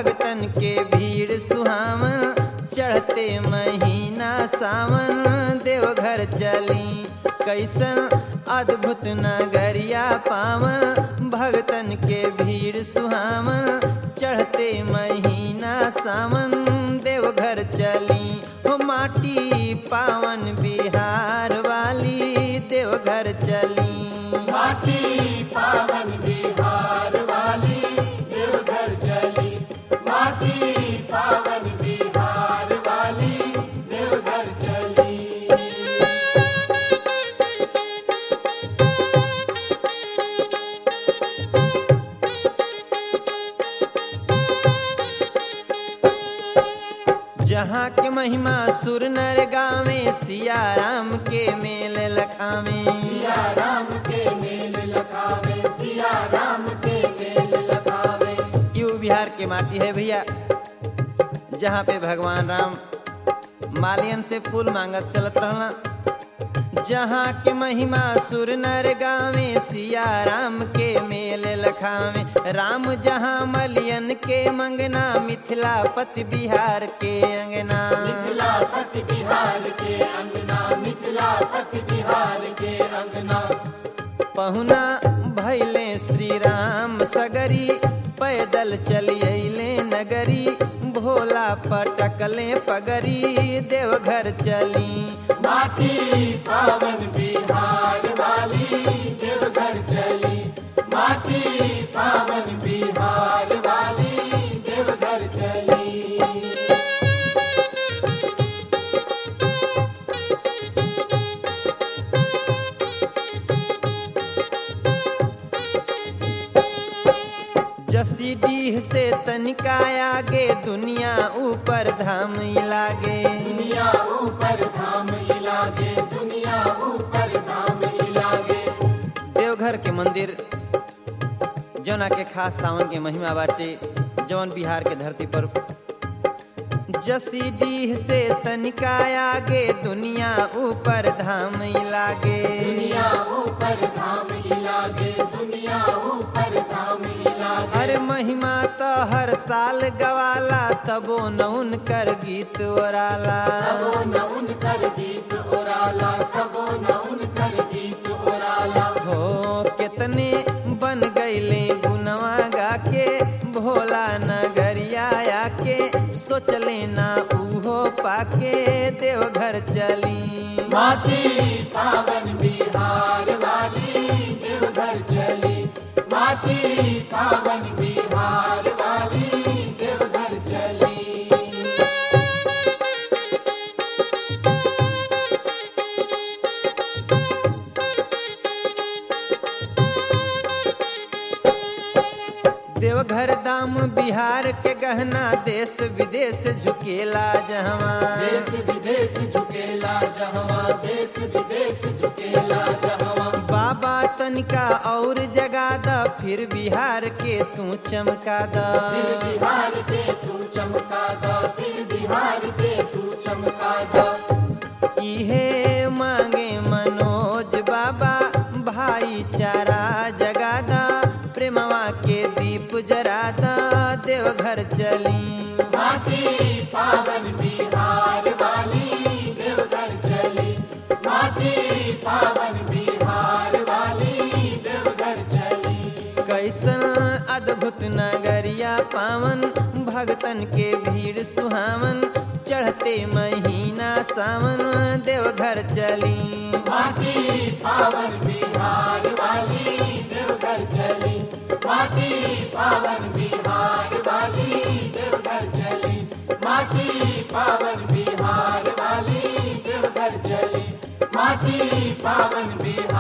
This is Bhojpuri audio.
भगतन के भीड़ सुहावन चढ़ते महीना सावन देवघर चली कैसन अद्भुत नगरिया पावन भगतन के भीड़ सुहावन चढ़ते महीना सावन देवघर चली हो माटी पावन बिहार वाली देवघर चली माटी पावन बिहार वाली देवघर चली माटी पावन बिहार वाली देवघर चली जहाँ के महिमा सुर नर गावे सिया राम के मेल लखावे सिया राम के मेल लखावे सिया राम के मेल लखावे यू बिहार के माटी है भैया जहाँ पे भगवान राम मालियन से फूल मांगत चलत रहला जहाँ के महिमा सुर नर गावे सिया राम के मेल लखावे राम जहाँ मलियन के मंगना मिथिला पति बिहार के अंगना मिथिला पति बिहार के अंगना मिथिला पति बिहार के अंगना पहुना भैले श्री राम सगरी पैदल चली अइले नगरी भोला पटकले पगरी देवघर चली माटी पावन बिहार वाली देवघर चली माटी पावन बिहार वाली देवघर चली जसी डीह से तनिका आगे दुनिया ऊपर धाम लागे दुनिया ऊपर धाम इलागे दुनिया ऊपर धाम इलागे देवघर के मंदिर जौना के खास सावन के महिमा बाटे जौन बिहार के धरती पर जसी डीह से तनिका आगे दुनिया ऊपर धाम लागे दुनिया ऊपर धाम इलागे दुनिया ऊपर धाम इलागे अरे महिमा तो हर साल गवाला तबो न उनकर गीत ओराला तबो न उनकर गीत ओराला तबो न उनकर गीत ओराला हो कितने बन गईले गुनवा गा के भोला नगरिया आके सोचले ना उहो पाके देवघर चली माटी पावन बिहार वाली देवघर चली माटी पावन बिहार वाली देवघर चली देवघर दाम बिहार के गहना देश विदेश झुकेला जहवा देश विदेश झुकेला जहवा देश विदेश झुकेला जहवा बाबा तनिका और जगा द फिर बिहार के तू चमका फिर द बिहार के तू चमका द फिर बिहार के तू चमका द इहे मांगे मनोज बाबा भाईचारा जगा द प्रेमवा के दीप जरा द देवघर चली माटी पावन बिहार वाली देवघर चली माटी पावन बिहार वाली देवघर चली कैसन अद्भुत नगरिया पावन भगतन के भीड़ सुहावन चढ़ते महीना सावन देवघर चली माटी पावन बिहार वाली देवघर चली माटी पावन बिहार वाली देवघर चली माटी पावन बिहार वाली देवघर चली माटी पावन बिहार